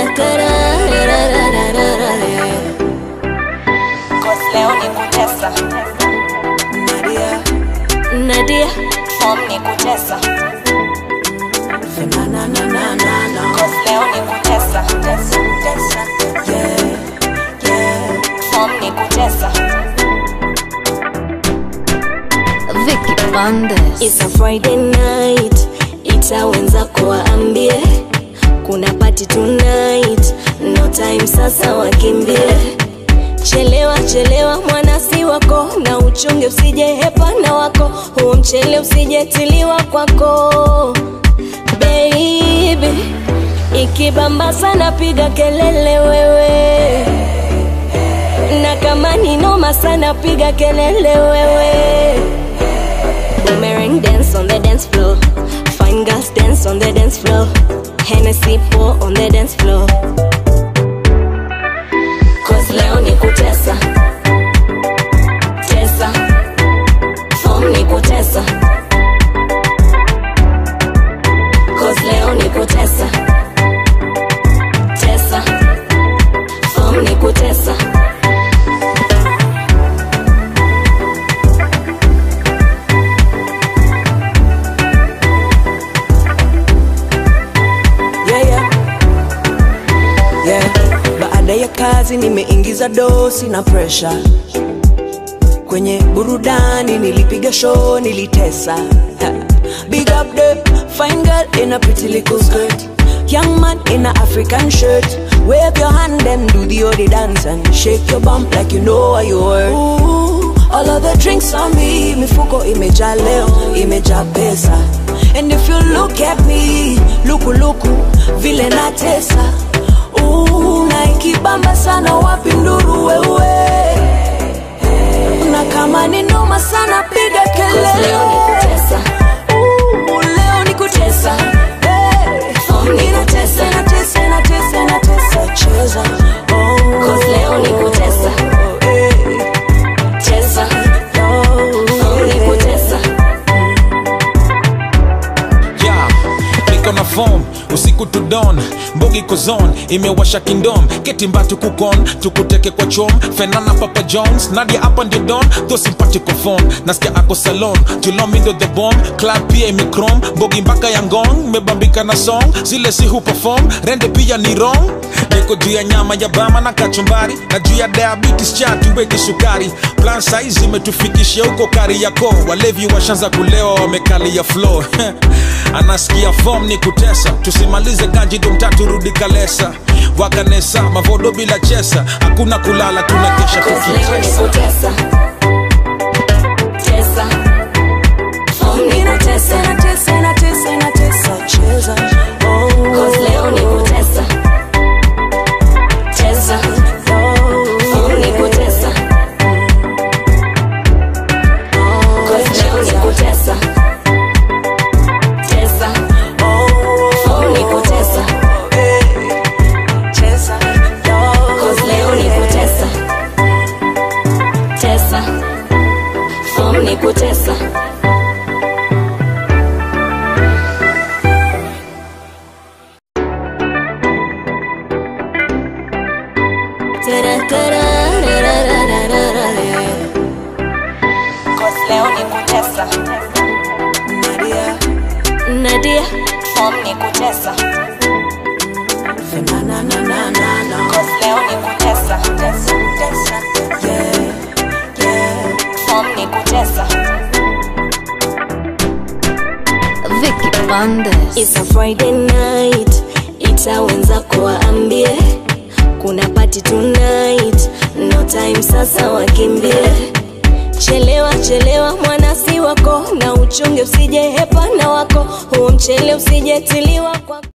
Cause leo ni kutesa Nadia, Nadia Form ni kutesa na na na na na na. Cause leo ni kutesa Tesa, tesa Yeah, yeah. Form ni kutesa Vicky Bandes. It's a Friday night ita wenzako waambie kuna party tonight no time sasa wakimbie chelewa chelewa mwanasi wako na uchunge usije hepa na wako huo mchele usijetiliwa kwako baby ikibamba sana piga kelele wewe na kama ni noma sana piga kelele wewe Boomerang dance on the dance floor. Fine girls dance on the dance floor. Hennessy pour on the dance floor. Cause leo ni kutesa. Tesa. Form ni kutesa. Cause leo ni kutesa. Tesa. Form ni kutesa. yeah, yeah. Yeah. Baada ya kazi nimeingiza dosi na pressure kwenye burudani, nilipiga show, nilitesa. Ha. Big up the fine girl in a pretty little skirt, young man in a African shirt. Wave your hand and do the odi dance and shake your bump like you know what you were. Ooh, all of the drinks on me, mifuko imejaa leo, imejaa pesa. And if you look at me, luku luku, vile natesa. Ooh, na ikibamba sana wapi nduru wewe na kama ni noma sana piga Cause leo ni kelele kutesa. Ooh, leo ni kutesa Hey. Form ni Inatesa, inatesa, inatesa, inatesa, cheza Oh. Cause leo ni kutesa. Hey. Tesa. Oh, Form ni kutesa. yeah. niko na form usiku to dawn mbogi kozon imewasha kingdom ketimbatu kukon tukuteke kwa chom fenana papa jones nadia hapa ndio don tho simpatiko phone nasikia ako salon julomindo the bomb club pia imekrom mbogi mpaka ya ngong mebambika na song zile si huperform rende pia ni wrong niko juu ya nyama ya bama na kachumbari na juu ya diabetes cha tuweke sukari plan size imetufikisha huko kari yako walevi washanza kulewa wamekalia flow anasikia form ni kutesa tusimalize ganji dumtatu rudi kalesa wakanesa mavodo bila chesa hakuna kulala tunakesha Cause leo ni tukitesa kutesa. Tesa. Form ni Inatesa, kutesa. inatesa, inatesa, inatesa, cheza Oh. Cause leo ni kutesa. Tesa. Form ni kutesa. Cause leo ni kutesa. Tesa. Form ni kutesa. Cause leo ni kutesa. Tesa. Form ni kutesa. Cause leo ni kutesa. Nadia, Nadia, form ni kutesa. na na na na na na. Cause leo ni kutesa. Tesa, tesa. Yeah, yeah. Form ni kutesa. Vicky Bandes. It's a Friday night, ita wenzako waambie kuna party tonight, no time sasa wakimbie. Chelewa chelewa mwanasi wako na uchunge usije hepa na wako, huo mchele usijetiliwa kwako.